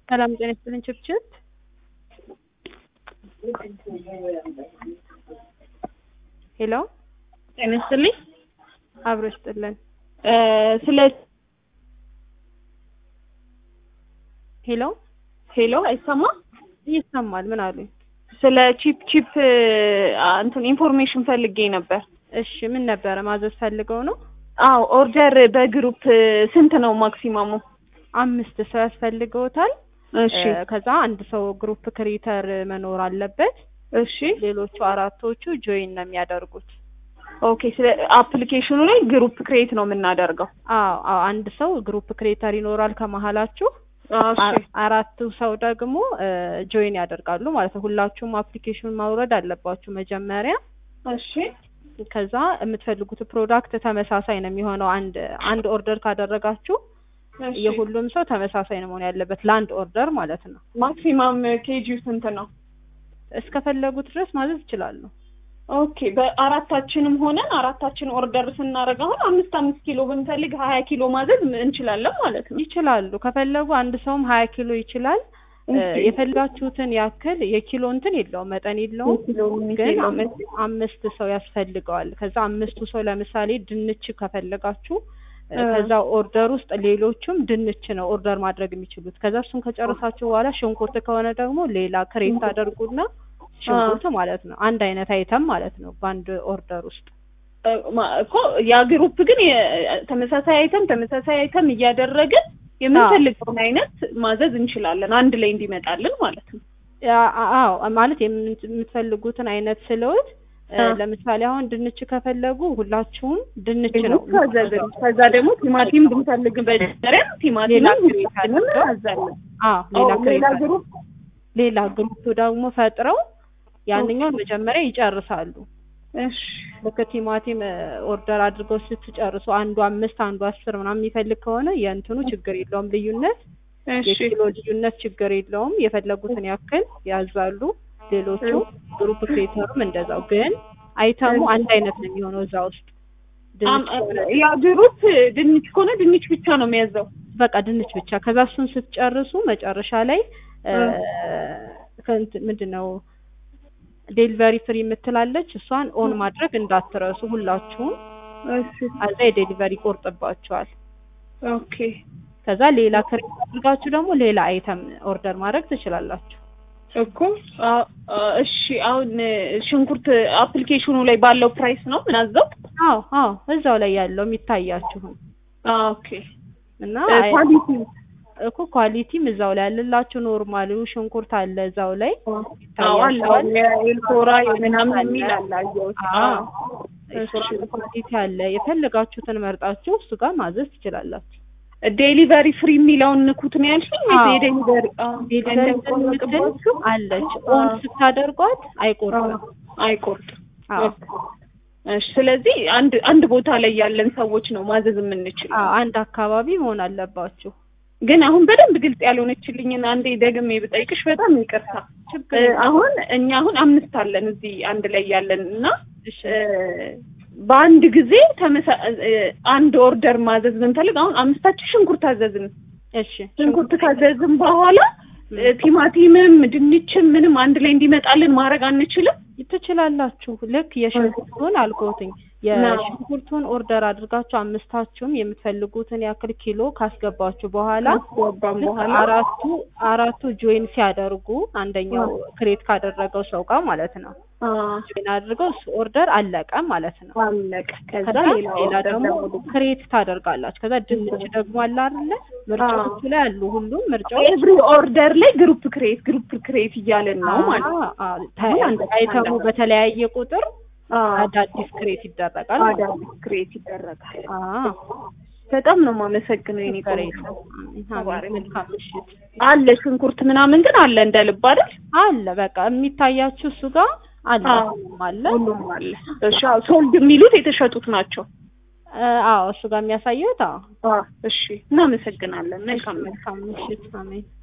ሰላም ጤና ይስጥልኝ ችብችብ ሄሎ ጤና ይስጥልኝ አብሮ ይስጥልን ስለ ሄሎ ሄሎ አይሰማም ይሰማል ምን አሉኝ ስለ ቺፕ ቺፕ እንትን ኢንፎርሜሽን ፈልጌ ነበር እሺ ምን ነበረ ማዘዝ ፈልገው ነው አዎ ኦርደር በግሩፕ ስንት ነው ማክሲማሙ አምስት ሰው ያስፈልገውታል እሺ እ፣ ከዛ አንድ ሰው ግሩፕ ክሪተር መኖር አለበት እሺ ሌሎቹ አራቶቹ ጆይን ነው የሚያደርጉት ኦኬ ስለ አፕሊኬሽኑ ላይ ግሩፕ ክሬት ነው የምናደርገው አዎ አዎ አንድ ሰው ግሩፕ ክሬተር ይኖራል ከመሀላችሁ እሺ አ- አራቱ ሰው ደግሞ ጆይን ያደርጋሉ ማለት ነው ሁላችሁም አፕሊኬሽን ማውረድ አለባችሁ መጀመሪያ እሺ ከዛ የምትፈልጉት ፕሮዳክት ተመሳሳይ ነው የሚሆነው አንድ አንድ ኦርደር ካደረጋችሁ እሺ የሁሉም ሰው ተመሳሳይ ነው መሆን ያለበት ለአንድ ኦርደር ማለት ነው ማክሲማም ኬጂው ስንት ነው እስከፈለጉት ድረስ ማዘዝ ይችላሉ ኦኬ በአራታችንም ሆነን አራታችን ኦርደር ስናደርግ አሁን አምስት አምስት ኪሎ ብንፈልግ ሀያ ኪሎ ማዘዝ እንችላለን ማለት ነው ይችላሉ ከፈለጉ አንድ ሰውም ሀያ ኪሎ ይችላል እ፣ እሺ። የፈለጋችሁትን ያክል የኪሎ እንትን የለውም መጠን የለውም ኪሎ ግን ኪሎ አምስት- አምስት ሰው ያስፈልገዋል ከዛ አምስቱ ሰው ለምሳሌ ድንች ከፈለጋችሁ እ፣ እ። ከዛ ኦርደር ውስጥ ሌሎቹም ድንች ነው ኦርደር ማድረግ የሚችሉት ከዛ እሱን ከጨረሳችሁ በኋላ ሽንኩርት ከሆነ ደግሞ ሌላ ክሬት ታደርጉና ሽንኩርት ማለት ነው አንድ አይነት አይተም ማለት ነው በአንድ ኦርደር ውስጥ እ፣ ማ- እኮ ያ ግሩፕ ግን የ- ተመሳሳይ አይተም ተመሳሳይ አይተም እያደረግን የምንፈልገውን አይነት ማዘዝ እንችላለን አንድ ላይ እንዲመጣልን ማለት ነው ያ- አዎ ማለት የምን- የምትፈልጉትን አይነት ስለውት እ፣ አ። ለምሳሌ አሁን ድንች ከፈለጉ ሁላችሁም ድንች ነው ታዘዝን ከዛ ደግሞ ቲማቲም ብንፈልግ በጀሪያ ሌላ ቲማቲምም ክሬት ሁላችንም አድርገው። እናዛለን አዎ ሌላ አዎ፣ ክሬት ሌላ አለ። ግሩፕ ሌላ ግሩፕ ደግሞ ፈጥረው ያንኛውን መጀመሪያ ይጨርሳሉ። እሺ ልክ ቲማቲም እ፣ ኦርደር አድርገው ስትጨርሱ አንዱ አምስት አንዱ አስር ምናምን የሚፈልግ ከሆነ የእንትኑ ችግር የለውም ልዩነት እሺ የኪሎ ልዩነት ችግር የለውም። የፈለጉትን ያክል ያዛሉ። ሌሎቹ ግሩፕ ክሬተሩም እንደዛው። ግን አይተሙ አንድ አይነት ነው የሚሆነው እዛ ውስጥ ድንች ከሆነ ያ ግሩፕ ድንች ከሆነ ድንች ብቻ ነው የሚያዘው በቃ ድንች ብቻ። ከዛ እሱን ስትጨርሱ መጨረሻ ላይ እ፣ ከእንትን ምንድን ነው ዴሊቨሪ ፍሪ የምትላለች እሷን ኦን ማድረግ እንዳትረሱ ሁላችሁም። እሺ አዛ የዴሊቨሪ ይቆርጥባቸዋል። ኦኬ ከዛ ሌላ ክሬት አድርጋችሁ ደግሞ ሌላ አይተም ኦርደር ማድረግ ትችላላችሁ። እኮ አ- አ- እሺ አሁን ሽንኩርት አፕሊኬሽኑ ላይ ባለው ፕራይስ ነው ምናዘው አዎ አዎ እዛው ላይ ያለው የሚታያችሁን ኦኬ እና አይ- ኳሊቲ እኮ ኳሊቲም እዛው ላይ ያለላችሁ ኖርማሉ ሽንኩርት አለ እዛው ላይ አዎ አለ አሁን የኤልፎራ የምናምን የሚል አለ አየሁት አዎ እሺ። ኳሊቲ አለ የፈለጋችሁትን መርጣችሁ እሱ ጋር ማዘዝ ትችላላችሁ። ዴሊቨሪ ፍሪ የሚለውን ንኩት ነው ያልሽኝ አዎ። የዴሊቨሪ ዴሊቨሪ የምትል አለች ኦን ስታደርጓት አይቆርጥም። አይቆርጥም አዎ እሺ ስለዚህ አንድ አንድ ቦታ ላይ ያለን ሰዎች ነው ማዘዝ የምንችል አዎ አንድ አካባቢ መሆን አለባችሁ። ግን አሁን በደንብ ግልጽ ያልሆነችልኝን አንዴ ደግሜ ብጠይቅሽ በጣም ይቅርታ ችግር እ፣ አሁን እኛ አሁን አምስት አለን እዚህ አንድ ላይ ያለን እና እሺ እ፣ በአንድ ጊዜ ተመሳ እ፣ አንድ ኦርደር ማዘዝ ብንፈልግ አሁን አምስታችን ሽንኩርት አዘዝን እሺ ሽንኩርት ካዘዝን በኋላ እ፣ ቲማቲምም ድንችም ምንም አንድ ላይ እንዲመጣልን ማድረግ አንችልም ትችላላችሁ። ልክ የሽንኩርቱን አልኮትኝ የሽንኩርቱን ኦርደር አድርጋችሁ አምስታችሁም የምትፈልጉትን ያክል ኪሎ ካስገባችሁ በኋላ ካስገባን ልክ በኋላ አራቱ አራቱ ጆይን ሲያደርጉ አንደኛው ክሬት ካደረገው ሰው ጋር ማለት ነው አ፣ ጆይን አድርገው እሱ ኦርደር አለቀ ማለት ነው። አለቀ ከዛ ከዛ ሌላ ሌላ ኦርደር ደግሞ ደግሞ ክሬት ታደርጋላችሁ። ከዛ ድንች ደግሞ አለ አይደለ? ምርጫዎቹ ላይ አሉ ሁሉም ምርጫዎች ኤቭሪ ኦርደር ላይ ግሩፕ ክሬት ግሩፕ ክሬት እያለን ነው ማለት ነው። አዎ፣ አዎ። ተ- አይተሙ በተለያየ ቁጥር አዎ አዳዲስ ክሬት ይደረጋል ማለት ነው። አዳዲስ ክሬት ይደረጋል። አዎ በጣም ነው የማመሰግነው የኔ ችግር ቆንጆ። የለውም። አሜን። መልካም ምሽት። አለ ሽንኩርት ምናምን ግን አለ እንደ ልብ አይደል? አለ በቃ የሚታያችሁ እሱ ጋር አለ አዎ። ሁሉም አለ። ሁሉም አለ። እሺ አዎ፣ ሶልድ የሚሉት የተሸጡት ናቸው። እ፣ አዎ እሱ ጋር የሚያሳየው አዎ። አዎ እሺ፣ እናመሰግናለን። መልካም መልካም ምሽት። አሜን።